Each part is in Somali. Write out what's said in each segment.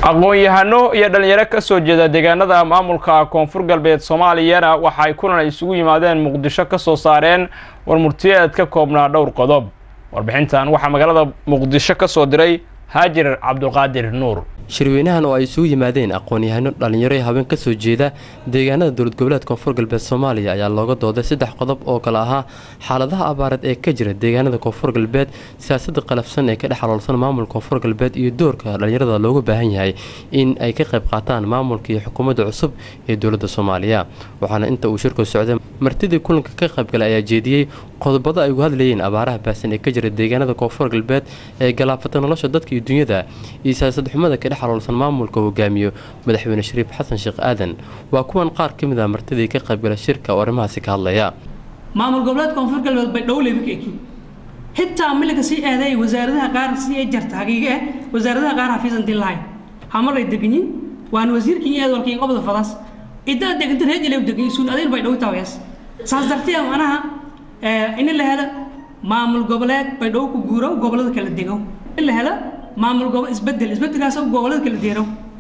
aqoon-yahano iyo dhalinyaro ka soo jeeda deegaanada maamulka koonfur galbeed soomaaliyana waxa ay kulan isugu yimaadeen muqdisho ka soo saareen warmurtiyeed ka koobnaa dhowr qodob warbixintan waxaa magaalada muqdisho ka soo diray haajir cabdulqaadir nuur shirweynahan oo ay isugu yimaadeen aqoon-yahano dhalinyaro ee haween ka soo jeeda deegaanada dowlad goboleed koonfur galbeed soomaaliya ayaa looga dooday saddex qodob oo kale ahaa xaaladaha abaareed ee ka jira deegaanada koonfur galbeed siyaasada qalafsan ee ka dhex aloolsan maamulka koonfur galbeed iyo doorka dhalinyarada looga baahan yahay in ay ka qayb qaataan maamulka iyo xukuumadda cusub ee dowladda soomaaliya waxaana inta uu shirku socday martidii kulanka ka qaybgalay ayaa jeediyey qodobada ay ugu hadlayeen abaaraha baasan ee ka jira deegaanada koonfur galbeed ee galaafata nolosha dadka iyo dunyada iyo siyaasad xumada ka dhex aloolsan maamulka hogaamiyo madaxweyne shariif xasan sheekh aadan waa kuwan qaar ka mid ah martidii ka qaybgala shirka oo arrimahaasi ka hadlaya maamul goboleed koonfur galbeed bay dhowleyba ka eki xitaa miliga sii aaday wasaaradaha qaar sii ay jarta hagiiga ah wasaaradaha qaar hafiisan din lahayn hamaray deganyin waan wasiirkii iyo eedwalkii qobda fadas idaa degantan heejile deganyin suun adayl bay dhow taawees saas dartee manaha in la helo maamul goboleed bay dhow ku guuro gobolada kala dego in la helo maamul gobo isbedel isbedelkaas gobolada kala deero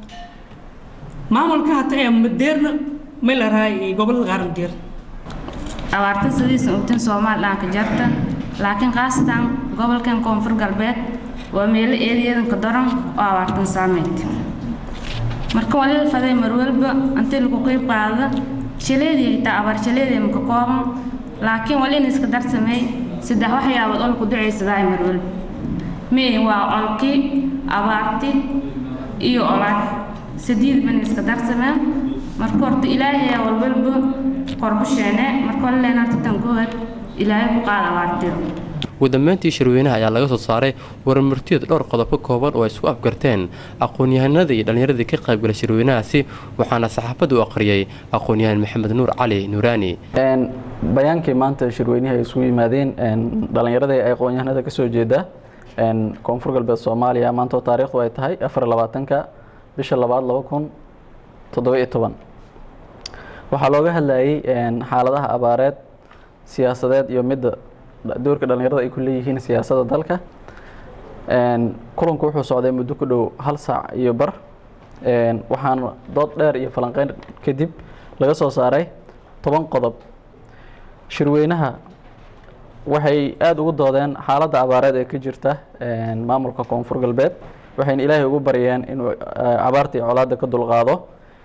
maamulka hata ee madeerna may la rahay gobolada qaar madeer abaarta sidiisa ogtan soomaal dhaanka jarta laakiin khaasatan gobolkan koonfur galbeed waa meelo eedayadanka daran oo abaartan saameyd marka waa lala faday marwalba intii lagu qeyb qaada shaleedii xitaa abaar shaleedii maka kooban laakiin waa in iska darsamey saddex waxyaabood oo laku ducaysadaa marwalba mee waa olkii abaarti iyo olaad sadiid ban iska darsameen marka horta ilaahay walwalba qorbusheene marka walleen horta tan good ilaahay ku qaada abaartida ugu dambeyntii shirweynaha ayaa laga soo saaray warmartiyood dhowr qodob ka kooban oo ay isku afgarteen aqoon-yahanada iyo dhallinyaradii ka qaybgalay shirweynahaasi waxaana saxaafadda u aqriyey aqoon-yahan maxamed nuur cali nuuraani bayaankii maanta shirweynihi ay isugu yimaadeen dhallinyaradii aqoon-yahanada ka soo jeeda koonfur galbeed soomaaliya maantoo taariikhdu ay tahay afar labaatanka bisha labaad laba kun toddoba-iyo toban waxaa looga hadlayay xaaladaha abaareed siyaasadeed iyo midda doorka dhallinyarada ay ku leeyihiin siyaasadda dalka kulanku wuxuu socday muddo ku dhow hal saac iyo bar waxaana dood dheer iyo falanqeyn kadib laga soo saaray toban qodob shirweynaha waxay aada ugu doodeen xaaladda abaareed ee ka jirta maamulka koonfur galbeed waxayna ilaahay ugu baryeen inuu abaarta iyo colaadda ka dulqaado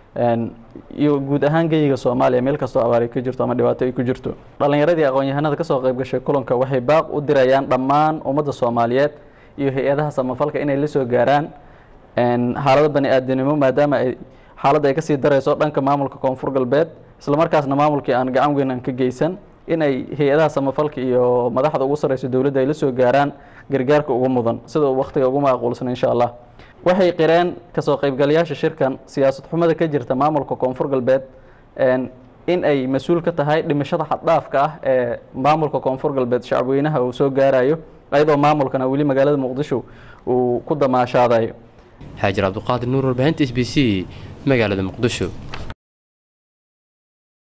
iyo guud ahaan geyiga soomaaliya meel kastoo abaari ka jirto ama dhibaato ay ku jirto dhallinyaradii aqoon-yahanada kasoo qayb gashay kulanka waxay baaq u dirayaan dhammaan ummadda soomaaliyeed iyo hay-adaha samafalka inay la soo gaaraan xaalado bani aadanimo maadaama ay xaaladda ay kasii darayso dhanka maamulka koonfur galbeed islamarkaasna maamulkii aan gacan weyn aan ka geysan in ay hay-adaha samafalka iyo madaxda ugu sarreysa dowladda ay la soo gaaraan gargaarka ugu mudan sida waktiga ugu macquulsan insha allah waxay qireen kasoo qaybgalayaasha shirkan siyaasad xumada ka jirta maamulka koonfur galbeed in ay mas-uul ka tahay dhimashada xaddhaafka ah ee maamulka koonfur galbeed shacabweynaha uu soo gaarayo ayadoo maamulkana weli magaalada muqdisho uu ku damaashaadayo xaajir cabduqaadir nuur warbaahinta s b c magaalada muqdisho